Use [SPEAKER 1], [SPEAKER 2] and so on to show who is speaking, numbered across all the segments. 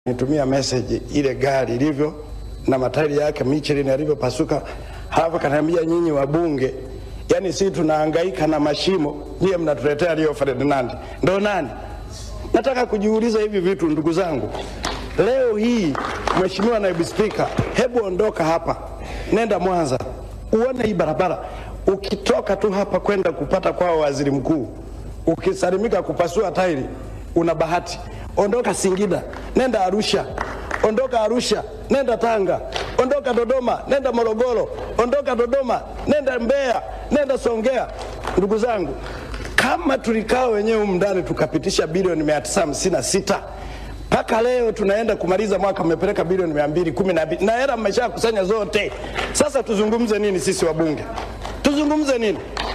[SPEAKER 1] nitumia message ile gari ilivyo na matairi yake Michelin yalivyopasuka, halafu kaniambia nyinyi wabunge, yani sisi tunahangaika na mashimo, nyie mnatuletea Rio Ferdinand. Ndo nani? Nataka kujiuliza hivi vitu ndugu zangu. Leo hii Mheshimiwa Naibu Spika, hebu ondoka hapa, nenda Mwanza uone hii barabara. Ukitoka tu hapa kwenda kupata kwao waziri mkuu, ukisalimika kupasua tairi, una bahati. Ondoka Singida, nenda Arusha. Ondoka Arusha, nenda Tanga. Ondoka Dodoma, nenda Morogoro. Ondoka Dodoma, nenda Mbeya, nenda Songea. Ndugu zangu, kama tulikaa wenyewe humu ndani tukapitisha bilioni mia tisa hamsini na sita mpaka leo tunaenda kumaliza mwaka mmepeleka bilioni mia mbili kumi na mbili na hela mmesha kusanya zote. Sasa tuzungumze nini sisi wabunge? Tuzungumze nini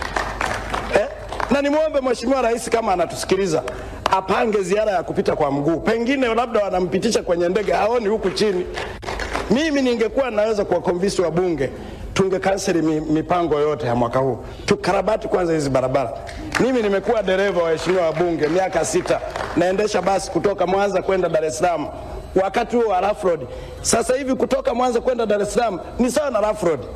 [SPEAKER 1] eh? Na nimwombe Mheshimiwa Rais kama anatusikiliza apange ziara ya kupita kwa mguu, pengine labda wanampitisha kwenye ndege, haoni huku chini. Mimi ningekuwa naweza kuwakonvinsi wabunge tungekanseli mi, mipango yote ya mwaka huu, tukarabati kwanza hizi barabara. Mimi nimekuwa dereva waheshimiwa wabunge miaka sita, naendesha basi kutoka Mwanza kwenda Dar es Salaam, wakati huo wa rough road. Sasa hivi kutoka Mwanza kwenda Dar es Salaam ni sawa na rough road.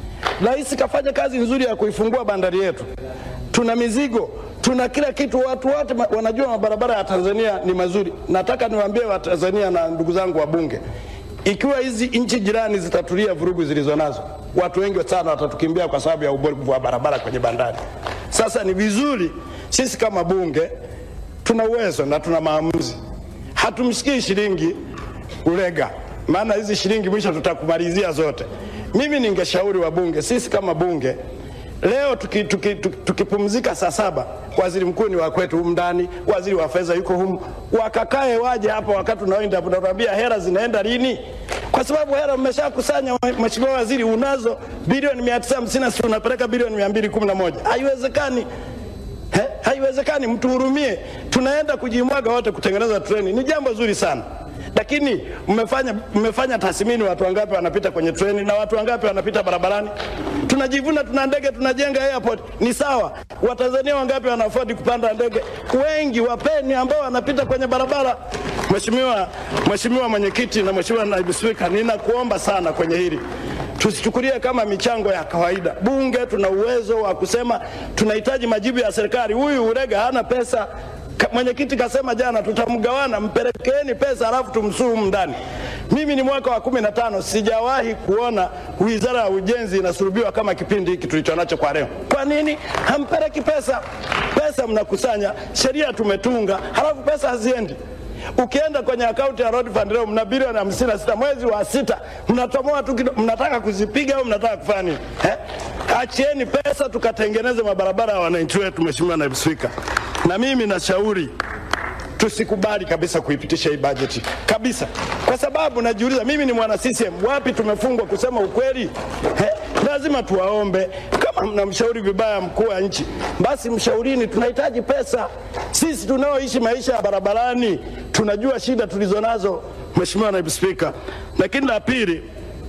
[SPEAKER 1] Rais kafanya kazi nzuri ya kuifungua bandari yetu, tuna mizigo tuna kila kitu, watu wote ma- wanajua mabarabara ya Tanzania ni mazuri. Nataka niwaambie Watanzania na ndugu zangu wabunge, ikiwa hizi nchi jirani zitatulia vurugu zilizo nazo, watu wengi sana watatukimbia kwa sababu ya ubovu wa barabara kwenye bandari. Sasa ni vizuri sisi kama bunge tuna uwezo na tuna maamuzi, hatumshikii shilingi ulega, maana hizi shilingi mwisho tutakumalizia zote. Mimi ningeshauri wabunge, sisi kama bunge leo tukipumzika tuki, tuki, tukipumzika saa saba, waziri mkuu ni wa kwetu humu ndani, waziri wa fedha yuko humu, wakakae waje hapa wakati unaoenda tunatuambia hela zinaenda lini, kwa sababu hela mmeshakusanya. Mheshimiwa Waziri, unazo bilioni mia tisa hamsini na sita unapeleka bilioni mia mbili kumi na moja haiwezekani. He? Haiwezekani, mtuhurumie. Tunaenda kujimwaga wote kutengeneza treni, ni jambo zuri sana, lakini mmefanya mmefanya tathmini, watu wangapi wanapita kwenye treni na watu wangapi wanapita barabarani? Tunajivuna tuna ndege, tunajenga airport, ni sawa. Watanzania wangapi wana afford kupanda ndege? Wengi. Wapeni ambao wanapita kwenye barabara. Mheshimiwa Mheshimiwa Mwenyekiti na Mheshimiwa Naibu Spika, ninakuomba sana kwenye hili tusichukulie kama michango ya kawaida. Bunge tuna uwezo wa kusema tunahitaji majibu ya serikali. Huyu Urega hana pesa. Ka- Mwenyekiti kasema jana tutamgawana, mpelekeeni pesa alafu tumsuru humu ndani. Mimi ni mwaka wa kumi na tano sijawahi kuona wizara ya ujenzi inasurubiwa kama kipindi hiki tulicho nacho kwa leo. Kwa nini hampeleki pesa? Pesa mnakusanya, sheria tumetunga, halafu pesa haziendi. Ukienda kwenye akaunti ya Road Fund leo mna bilioni hamsini na sita mwezi wa sita mnatomoa tu kido- mnataka kuzipiga au mnataka kufanya nini eh? Achieni pesa tukatengeneze mabarabara ya wananchi wetu, Mheshimiwa Naibu Spika. Na mimi nashauri tusikubali kabisa kuipitisha hii bajeti kabisa, kwa sababu najiuliza, mimi ni mwana CCM, wapi tumefungwa kusema ukweli eh? Lazima tuwaombe, kama mnamshauri vibaya mkuu wa nchi, basi mshaurini, tunahitaji pesa. Sisi tunaoishi maisha ya barabarani tunajua shida tulizo nazo, Mheshimiwa Naibu Spika. Lakini la pili,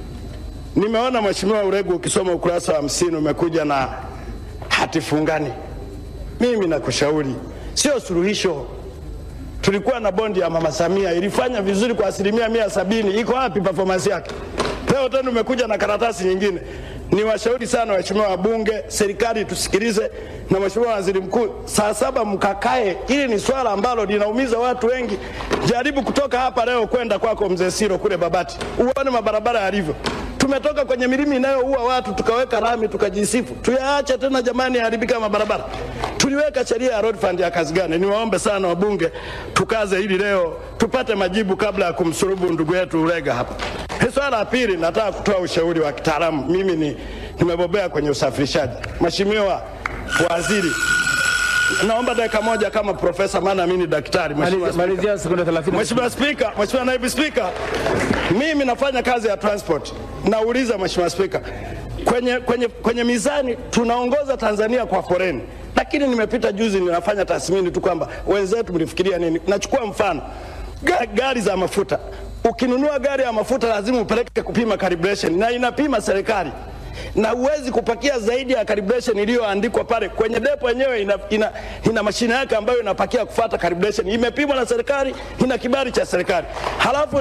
[SPEAKER 1] nimeona Mheshimiwa Uregu ukisoma ukurasa wa hamsini umekuja na hati fungani. Mimi nakushauri sio suluhisho. Tulikuwa na bondi ya Mama Samia ilifanya vizuri kwa asilimia mia sabini. Iko wapi performance yake? Leo tena umekuja na karatasi nyingine. Ni washauri sana waheshimiwa wabunge, serikali tusikilize, na mheshimiwa waziri mkuu, saa saba mkakae. Hili ni swala ambalo linaumiza watu wengi. Jaribu kutoka hapa leo kwenda kwako mzee Siro kule Babati, uone mabarabara yalivyo. Tumetoka kwenye milima inayoua watu tukaweka lami tukajisifu. Tuyaache tena jamani, yaharibika mabarabara. Tuliweka sheria ya road fund ya kazi gani? Niwaombe sana wabunge, tukaze hili leo tupate majibu kabla ya kumsurubu ndugu yetu Ulega hapa. Hii Swala la pili, nataka kutoa ushauri wa kitaalamu. Mimi ni nimebobea kwenye usafirishaji. Mheshimiwa Waziri, naomba dakika moja kama profesa, maana mimi ni daktari. Mheshimiwa
[SPEAKER 2] Malizia-
[SPEAKER 1] Spika.
[SPEAKER 2] Malizia sekunde 30.
[SPEAKER 1] Mheshimiwa Spika, Mheshimiwa Naibu Spika, mimi nafanya kazi ya transport. Nauliza Mheshimiwa Spika, kwenye, kwenye, kwenye mizani tunaongoza Tanzania kwa foreni, lakini nimepita juzi ninafanya tathmini tu kwamba wenzetu mlifikiria nini. Nachukua mfano Ga- gari za mafuta. Ukinunua gari ya mafuta lazima upeleke kupima calibration na inapima serikali. na huwezi kupakia zaidi ya calibration iliyoandikwa pale kwenye depo yenyewe. Ina, ina, ina mashine yake ambayo inapakia kufuata calibration, imepimwa na serikali, ina kibali cha serikali halafu